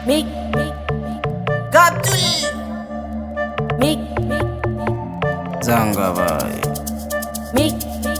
Mick, Gabdul, Mick, Zanga boy. Mick,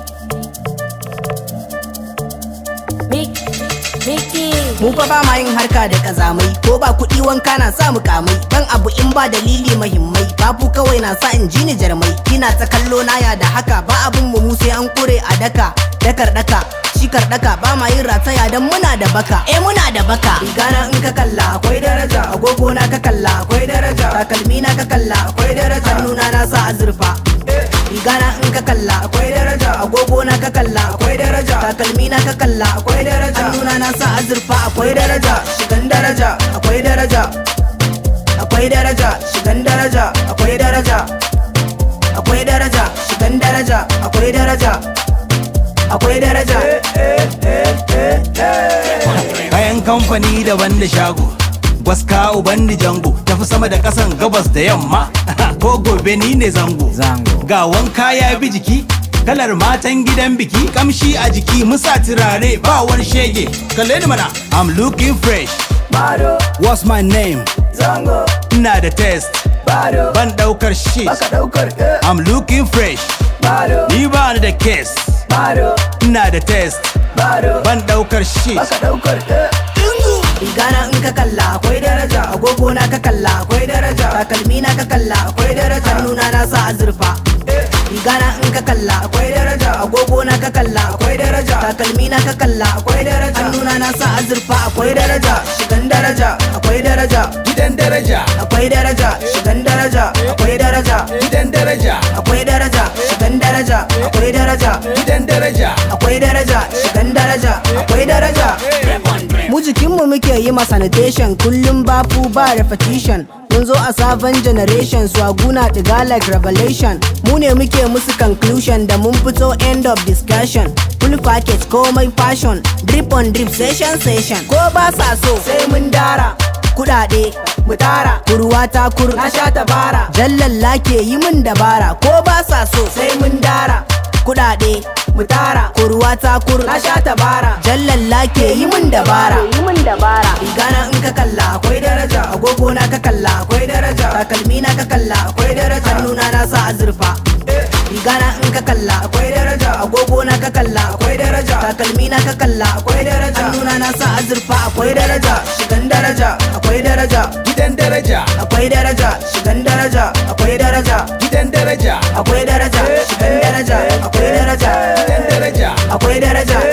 Mick, Mickey. Mu fa ba ma yin harka da kazamai ko ba kuɗi wanka na sa mu kamai dan abu in ba dalili mahimmai babu kawai na sa in ji ni jarmai kina ta kallo na ya da haka ba abun mu mu sai an kure a daka dakar daka shikar daka ba ma yin rataya dan muna da baka eh muna da baka rigana in ka kalla akwai daraja agogo na ka kalla akwai daraja takalmi na ka kalla akwai daraja hannuna na sa azurfa rigana in ka kalla akwai daraja agogo na ka kalla akwai daraja takalmi na ka kalla akwai daraja hannuna na sa azurfa akwai daraja shigan daraja akwai daraja akwai daraja shigan daraja akwai daraja akwai daraja shigan daraja akwai daraja akwai daraja Kayan kamfani daban da shago Gwaska uban da jango Tafi sama da kasan gabas da yamma Ko gobe ni ne zango Zango. Ga wanka ya bi jiki Kalar matan gidan biki Kamshi a jiki musa turare ba wani shege Kalle ni mana I'm looking fresh bado What's my name? zango Ina da test bado Ban daukar shit daukar I'm looking fresh bado Ni ba ni da case bado Ina da test bado Ban daukar shit daukar Rigana in ka kalla akwai daraja agogo na ka kalla akwai daraja takalmi na ka kalla akwai daraja hannuna na sa azurfa Rigana in ka kalla akwai daraja agogo na ka kalla akwai daraja takalmi na ka kalla akwai daraja hannuna na sa azurfa akwai daraja shigan daraja akwai daraja Gidan daraja akwai daraja shigan daraja akwai daraja Gidan daraja akwai daraja shigan daraja akwai daraja Gidan daraja akwai daraja shigan daraja akwai daraja mu jikinmu muke yi ma sanitation kullum bafu ba repetition mun zo a sabon generation swaguna diga like revelation mu ne muke musu conclusion da mun fito end of discussion full package komai fashion drip on drip session session ko ba sa so sai mun dara kudade mu tara kurwa ta kur na sha tabara jallalla ke yi mun dabara ko ba sa so sai mun dara kudade mu tara kurwa ta kur na sha tabara jallalla ke yi mun dabara yi mun dabara rigana in ka kalla akwai daraja agogo na ka kalla akwai daraja takalmi na ka kalla akwai daraja hannuna na sa azurfa rigana in ka kalla akwai daraja agogo na ka kalla akwai daraja takalmi na ka kalla akwai daraja hannuna na sa azurfa akwai daraja shigan daraja akwai daraja Gidan daraja akwai daraja shigan daraja akwai daraja Gidan daraja akwai daraja shigan daraja akwai daraja Gidan daraja akwai daraja